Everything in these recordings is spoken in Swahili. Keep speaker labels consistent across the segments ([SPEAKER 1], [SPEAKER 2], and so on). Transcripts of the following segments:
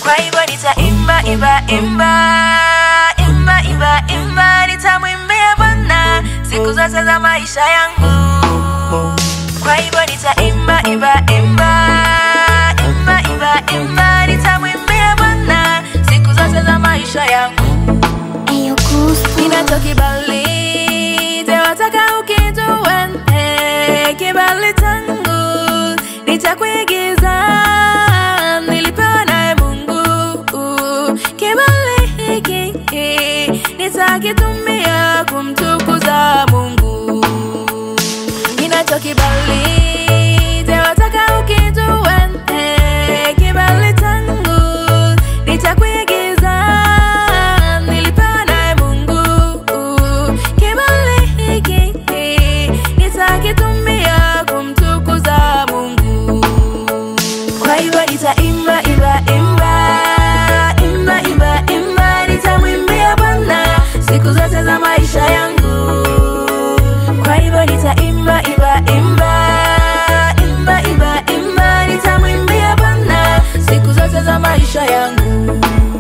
[SPEAKER 1] kwa hivyo nitaimba imba imba imba imba imba nitamwimbia Bwana siku zote za maisha yangu kwa hivyo nitaimba imba imba imba imba imba nitamwimbia Bwana siku zote za maisha yangu
[SPEAKER 2] Ayo Goosebumps.
[SPEAKER 1] ninacho kibali tewataka ukijue eh, kibali changu nitakuigiza nilipewa naye Mungu kibali hiki nitakitumia kumtukuza Mungu ninacho kibali tewataka ukijue eh, kibali changu nitakuigiza nilipewa naye Mungu kibali hiki nitakitumia kumtukuza Mungu kwa hivyo nitaimba imba imba imba imba imba nitamwimbia Bwana siku zote za maisha yangu kwa hivyo nitaimba imba imba imba imba imba nitamwimbia Bwana siku zote za maisha yangu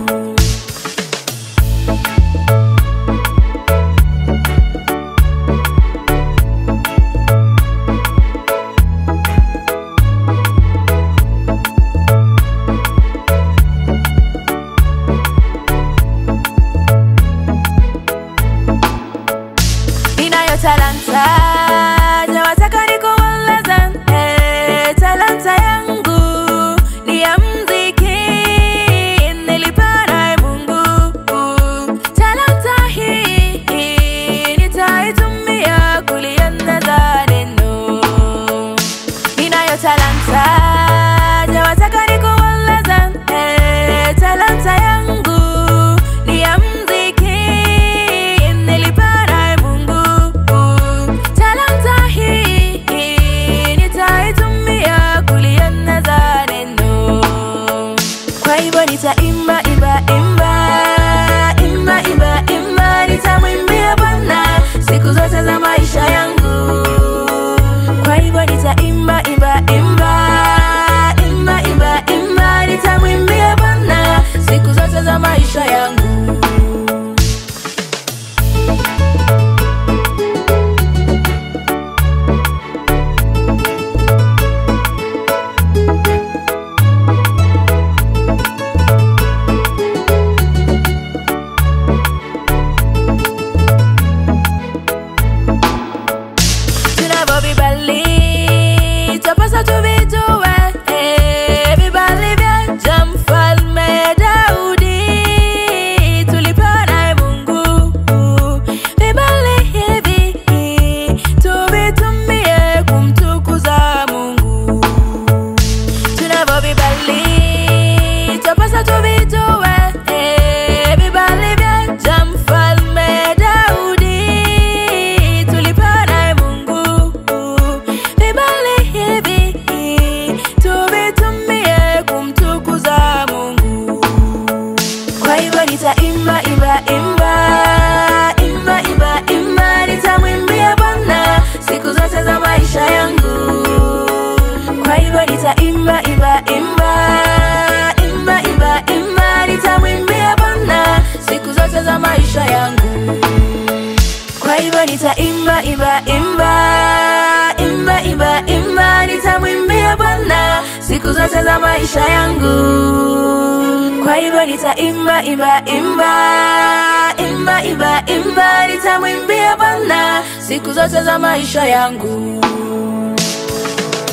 [SPEAKER 1] ninayo talanta jawataka nikueleze eh, talanta yangu ni ya mziki nilipewa naye Mungu talanta hii nitaitumia kulieneza neno ninayo talanta jawataka nikueleze eh, talanta yangu ni ya mziki nilipewa naye Mungu talanta hii nitaitumia kulieneza neno kwa hivyo nitaimba imba imba imba imba imba nitamwimbia Bwana siku zote za maisha yangu kwa hivyo nitaimba imba imba imba imba imba nitamwimbia Bwana siku zote za maisha yangu tunavyo vibali twapasa tuvijue eh, vibali vya mfalme Daudi tulipewa naye Mungu vibali hivi tuvitumie kumtukuza Mungu tunavyo vibali twapasa tuvijue eh, vibali vya mfalme Daudi tulipewa naye Mungu vibali hivi tuvitumie kumtukuza Mungu kwa hivyo nitaimba imba imba imba imba imba nitamwimbia Bwana siku zote za maisha yangu kwa hivyo nitaimba imba imba imba imba imba nitamwimbia Bwana siku zote za maisha yangu kwa hivyo nitaimba imba imba imba imba imba nitamwimbia Bwana siku zote za maisha yangu kwa hivyo nitaimba imba imba imba imba imba nitamwimbia Bwana siku zote za maisha yangu